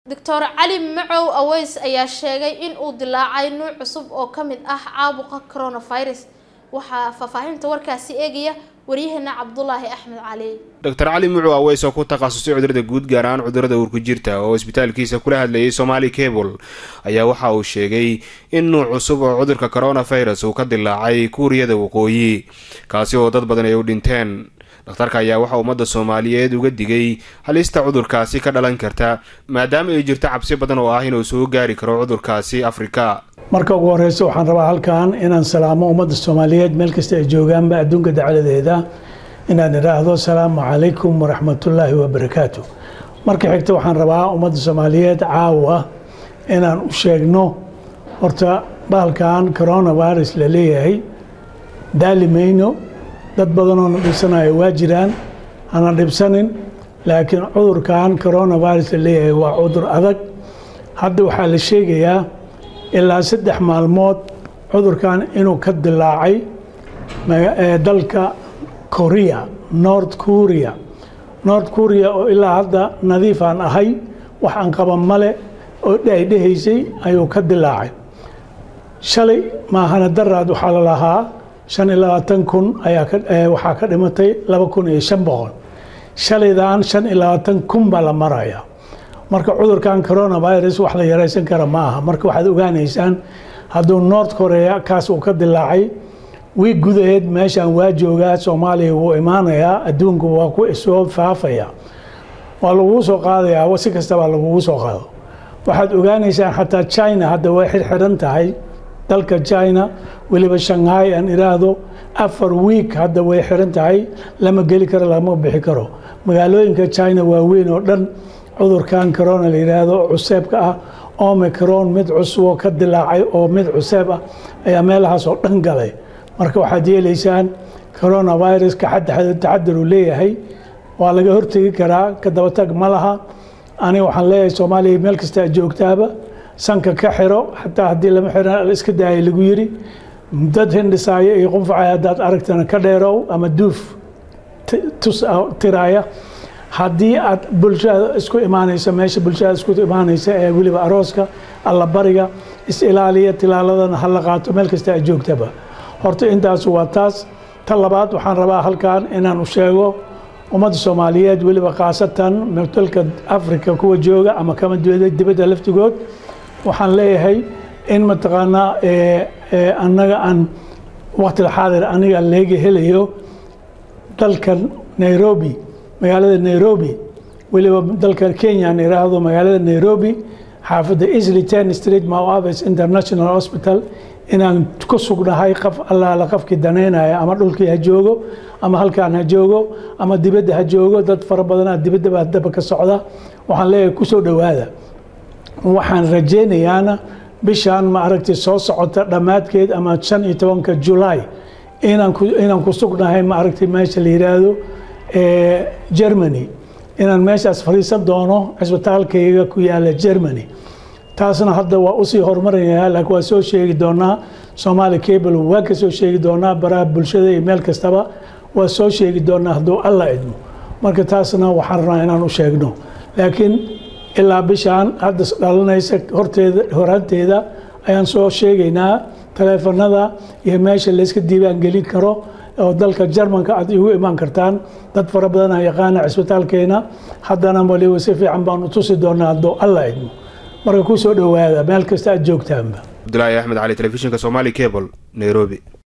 doctor cali macow aweys ayaa sheegay in uu dilaacay nuuc cusub oo ka mid ah caabuqa coronavirus waxaa faahfaahinta warkaasi eegaya waryaheena cabdulaahi axmed cali doctor cali mucu aweys oo ku takhasusay cudurada guud gaar ahaan cudurada uurku jirta oo isbitaalkiisa kula hadlayay somaali cable ayaa waxa uu sheegay in nuuc cusub oo cudurka coronavirus uu ka dilaacay kuuriyada waqooyi kaasi oo dad badan ay u dhinteen dhakhtarka ayaa waxaa ummadda soomaaliyeed uga digay halista cudurkaasi ka dhalan karta maadaama ay jirto cabsi badan oo ah inuu soo gaari karo cudurkaasi afrika marka ugu horeysa waxaan rabaa halkan inaan salaamo ummadda soomaaliyeed meel kasta ay joogaanba adduunka dacaladeeda inaan idhaahdo asalaamu calaykum waraxmatullaahi wabarakaatu marka xigta waxaan rabaa ummadda soomaaliyeed caawa inaan u sheegno horta bahalkan coronavirus la leeyahay daali mayno dad badanoo na dhibsanayo waa jiraan hana dhibsanin laakiin cudurkan coronavirus la leeyahay waa cudur adag hadda waxaa la sheegayaa ilaa saddex maalmood cudurkan inuu ka dilaacay dalka korea north korea north korea oo ilaa hadda nadiifaan ahay wax aan qaban male oo dhaydhehaysay ayuu ka dilaacay shalay maahana daraad waxaa la lahaa shan iyo labaatan kun ayaa waxaa ka dhimatay laba kun iyo shan boqol shalaydan shan iyo labaatan kun baa la maraya marka cudurkan coronavirus wax la yaraysan kara ma aha marka waxaad ogaanaysaan hadduu north korea kaas uu ka dilaacay wiig gudaheed meeshaan waa joogaa soomaaliya wuu imaanayaa adduunku waa ku soo faafaya waa lagugu soo qaadayaa si kastabaa lagugu soo qaado waxaad ogaanaysaan xataa china hadda way xirxiran tahay dalka china weliba shanghai aan iraahdo afar wiig hadda way xiran tahay lama geli karo lama bixi karo magaalooyinka china waaweyn oo dhan cudurkan corona la yidhaahdo cuseebka ah omicron mid cusuboo ka dilaacay oo mid cuseeb ah ayaa meelahaas oo dhan galay marka waxaad yeelaysaan coronaviruska taxadar uu leeyahay waa laga hortegi karaa ka dabatag ma laha aniga waxaan leeyahay soomaaliya meel kasta aad joogtaaba sanka ka xiro xataa haddii lama xiran iska daaya lagu yiri dad hindhisaaya iyo qunfacaya haddaad aragtana ka dheerow ama duuf tus tiraaya haddii aad bulshada isku imaanaysa meesha bulshada isku imaanaysa ee weliba arooska allabariga is-ilaaliya tilaaladana hala qaato meel kasta aad joogtaba horta intaas waa taas ta labaad waxaan rabaa halkan inaan u sheego ummadda soomaaliyeed weliba khaasatan dalka africa kuwa jooga ama kama dibadda laftigood waxaan leeyahay in mataqaanaa annaga aan waqtil xaadir aniga leega helayo dalkan nairobi magaalada nairobi weliba dalka kenya aan iraahdo magaalada nairobi xaafadda isli ten street moaves international hospital inaan ku sugnahay qof allaala qofkii danaynaya ama dhulkii ha joogo ama halkaan ha joogo ama dibadda ha joogo dad fara badanaa dibaddaba daba ka socda waxaan leeyahay kusoo dhowaada waxaan rajaynayaana bishaan ma aragtay soo socota dhammaadkeed ama shan iyo tobanka julaay inaan ku sugnahay ma aragtay meesha la yidhaahdo germany inaan meeshaas fadhiisan doono cisbitaalkayga ku yaala germany taasna hadda waa usii horumaraya laakiin waa soo sheegi doonaa somaali cable waa ka soo sheegi doonaa baraha bulshada iyo meel kastaba waa soo sheegi doonaa hadduu alla idmo marka taasna waxaan rabnaa inaan u sheegno laakiin ilaa bishaan hadda dhalanaysa horteeda horaanteeda ayaan soo sheegaynaa taleefanada iyo meesha layska diiwaan gelin karo oo dalka jarmanka aad igu imaan kartaan dad fara badana yaqaana cisbitaalkeena haddana waliba si fiican baanu tusi doonaa hadduu alla idmo marka ku soo dhowaada meel kasta aad joogtaanba cabdulaahi axmed cali telefishinka somaali cable nairobi